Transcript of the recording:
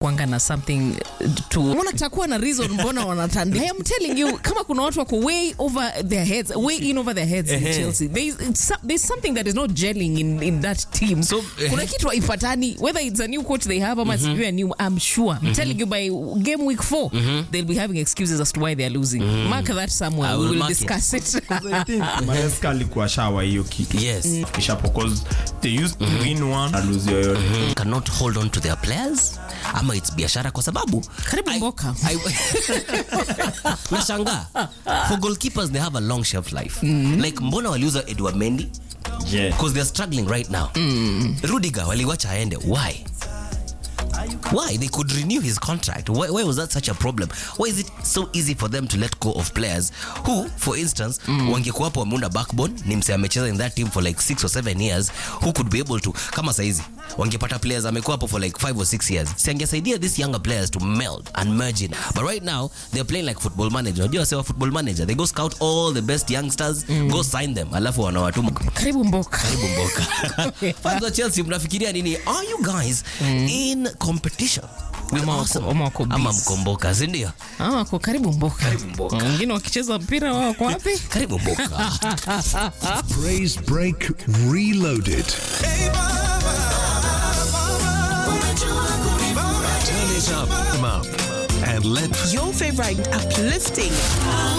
kwanga na something to wanatakuwa na reason mbona wanatandika I am telling you kama kuna watu wako way over their heads way in over their heads in Ehe. Chelsea there's, it's so- there's something that is not gelling in, in that team So, kuna ehe. kitu haipatani whether it's a new coach they have ama sijui a new I'm sure I'm telling you by game week 4 they'll be having excuses as to why they are losing mark that somewhere I we will will mark it. discuss it, I think Maresca alikuwa shawa hiyo kitu Yes. kisha because they used to win one na lose yoyote cannot hold on to their players ama its biashara kwa sababu Karibu I- Mboka. I- nashangaa for goalkeepers they have a long shelf life like mbona waliuza edward mendy yeah. because they're struggling right now rudiger waliwacha aende why why they could renew his contract why, why was that such a problem why is it so easy for them to let go of players who for instance wangekuwa hapo wameunda backbone ni mse amecheza in that team for like six or seven years who could be able to kama saizi wangepata players amekuwa hapo for like five or six years si angesaidia these younger players to meld and merge in but right now they're playing like football manager unajua sewa football manager they go scout all the best youngsters go sign them alafu wanawatuma karibu mboka karibu mboka fans wa chelsea mnafikiria nini are you guys in competition with Ama wako- Arsenal? ama wako ama busy. mkomboka sindio Ah, wako karibu mboka mboka. wengine wakicheza mpira wao wako wapi karibu mboka Praise Break Reloaded. Turn it up, up and let Your favorite uplifting